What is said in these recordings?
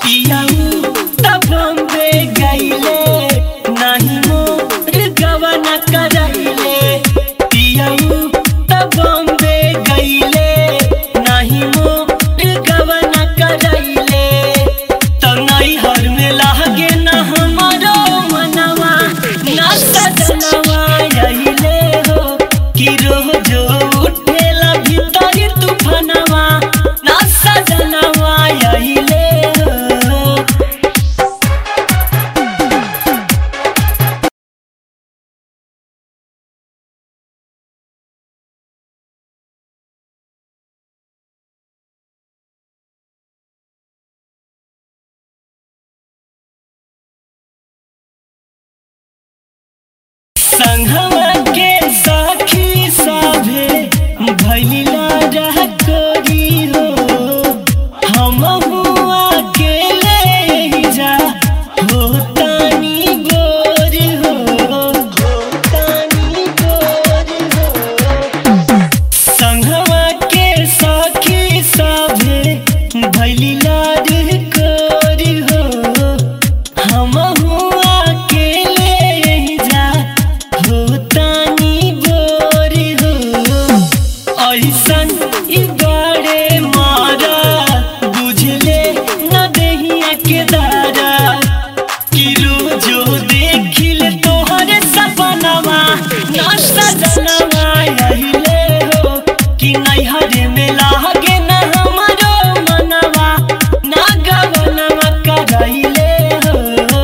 पियाऊ तब बम्बे गईले नाही मोर गवना करैले पियाऊ तब बम्बे गईले नाही मोर गवना करैले तो नैहर में लागे न हमारो मनवा ना सजनवा अइले हो कि रोजो उठेला भीतर तूफानवा ना सजनवा अइले हो संघवा के साखी साभे भैलीला रह कोरी हो हम हुआ अकेले ही जा हो तानी गोर हो हो तानी गोर हो संघवा के साखी साभे भैलीला रह कोरी हो हम हुआ अकेले ही जा हो तानी बोर हो ऐसन ई बड़े मारा बुझले न देहिया के दारा कि रोजो देखिल तोहर सपनवा ना सजनवा अइले हो कि नैहर में लागे न हमरो मनवा ना गवनवा करैले हो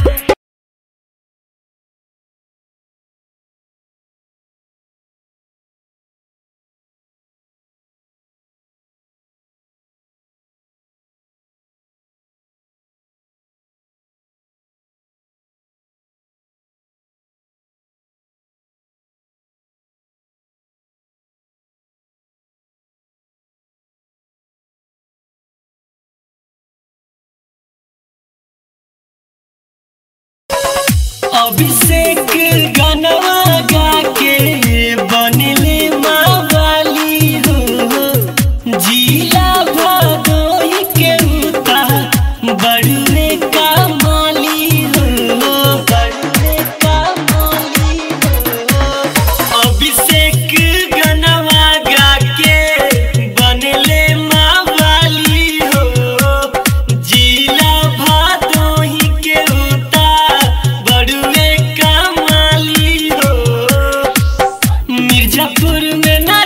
अभिषेक गनवा गा के बनले मावाली हो जिला भदोही के उता बड़ुए का माली हो बड़ुए का माली हो अभिषेक गनवा गा के बनले मावाली हो जिला भादोही के उता बड़ुए कमाली हो मिर्जापुर में ना